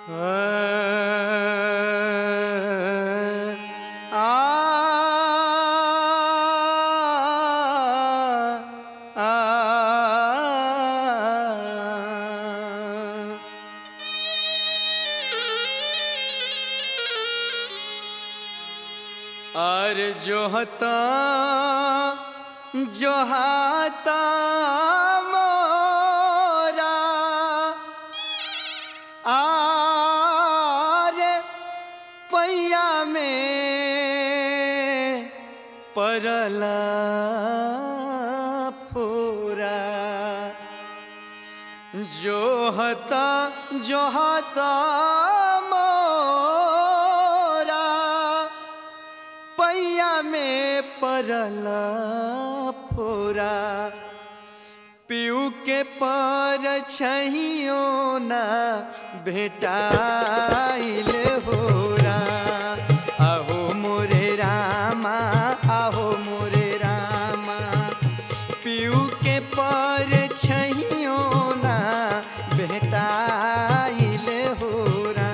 और जो हता जो हाता मोरा आरे पैया में परला फोरा जो हता जो हता मोरा पैया में परला फोरा पीऊ के पर छहियो ना भेटाइल होरा आहो मोरे रामा आहो मोरे रामा पीऊ के पर छहियो ना भेटाइल होरा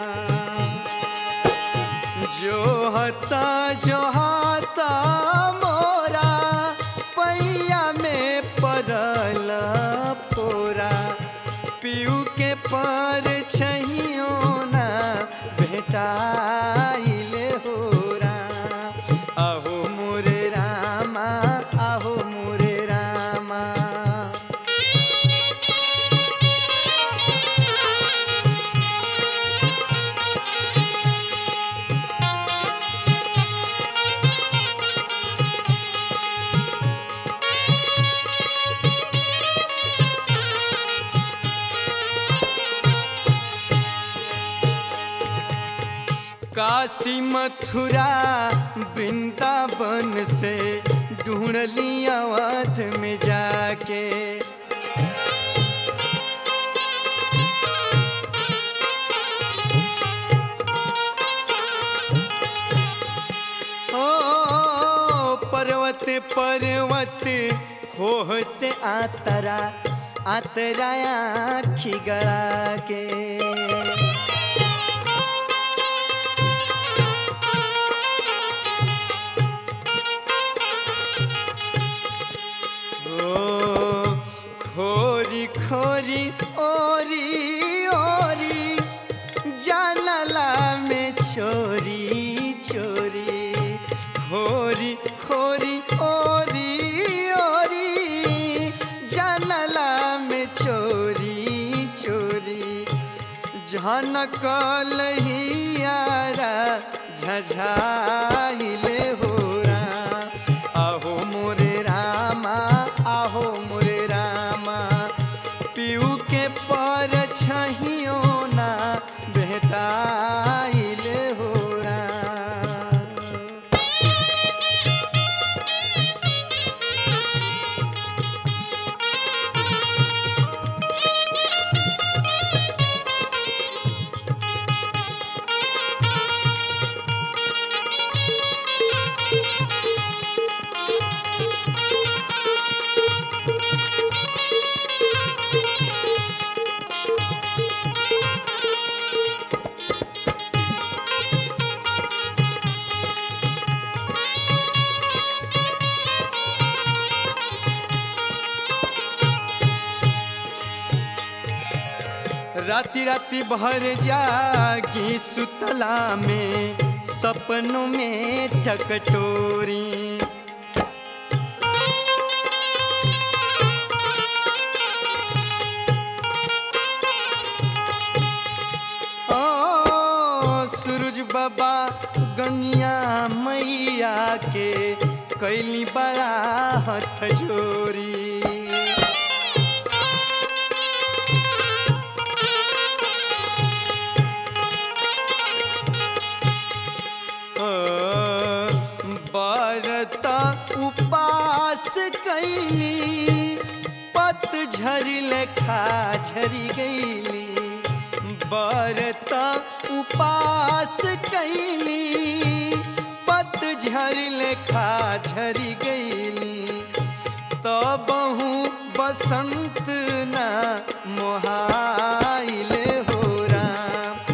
जो हता जो हता मोरा पैया में परल फोरा पीऊ के पर छहियो ना भेटाइल होरा आहो मोरे रामा आहो मोरे रामा काशी मथुरा वृंदावन से ढूंढ ली अवध में जाके ओ पर्वत पर्वत खोह से आतरा आतरा आखी गड़ा के ओ खोरी खोरी ओरी ओरी जानला में चोरी चोरी खोरी खोरी ओरी ओरी जानला में चोरी चोरी झनकल हियारा झझाइले होरा आहो मोरे रामा आहो मोरे रामा पीऊ के पर छहियो ना भेटाइल होरा राति राति भर जागी सुतला में सपनों में ठकटोरी ओ सूरज बाबा गंगिया मैया के कैली बड़ा हथ जोरी बरता उपास कैली पत झरी लेखा झरी गईली बरता उपास कैली पत झरी लेखा झरी गईली तबहू बसंत ना मोहाइल हो राम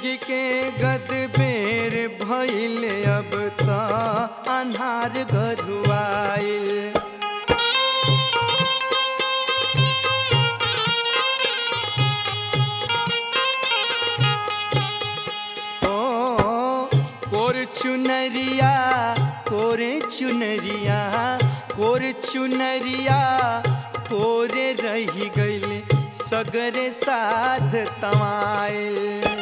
के गद बेर भइल अब त अन्हार गरुआइल ओ कोर चुनरिया कोरे चुनरिया कोर चुनरिया कोरे रही गइल सगरे साध तमाइल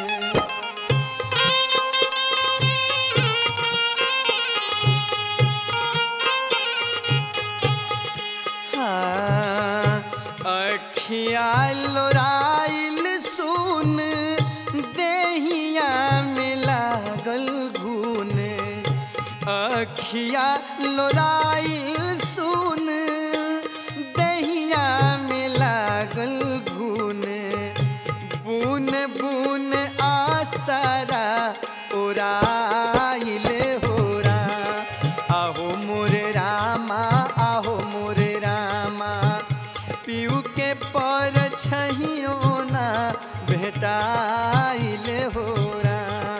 हाँ, अखिया लोराइल सुन देहिया में लागल घून अखिया लोराइल सुन देहिया में लागल घून बुन बुन आसरा उड़ाइल होरा आहो मोरे रामा आहो मोरे रामा पीऊ के पर छहियो ना भेटाइल होरा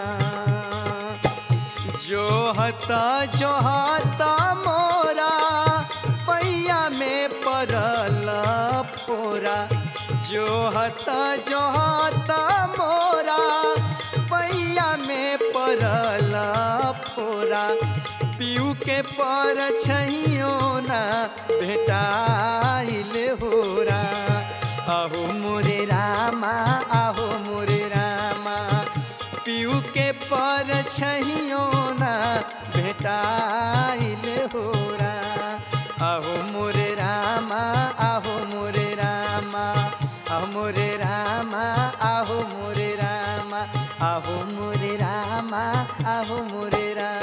जो हता जो हता मोरा पैया में पड़ल फोरा जो हता जो हता मोरा पैया में पड़ल फोरा पीऊ के पर छहियो ना भेटाइल होरा आहो मोरे रामा आहो मोरे रामा पीऊ के पर छहियो ना भेटाइल होरा आहो मोरे रामा आहो मोरे रामा आहो मोरे रामा आहो मोरे रामा आहो मोरे रामा आहो मोरे रामा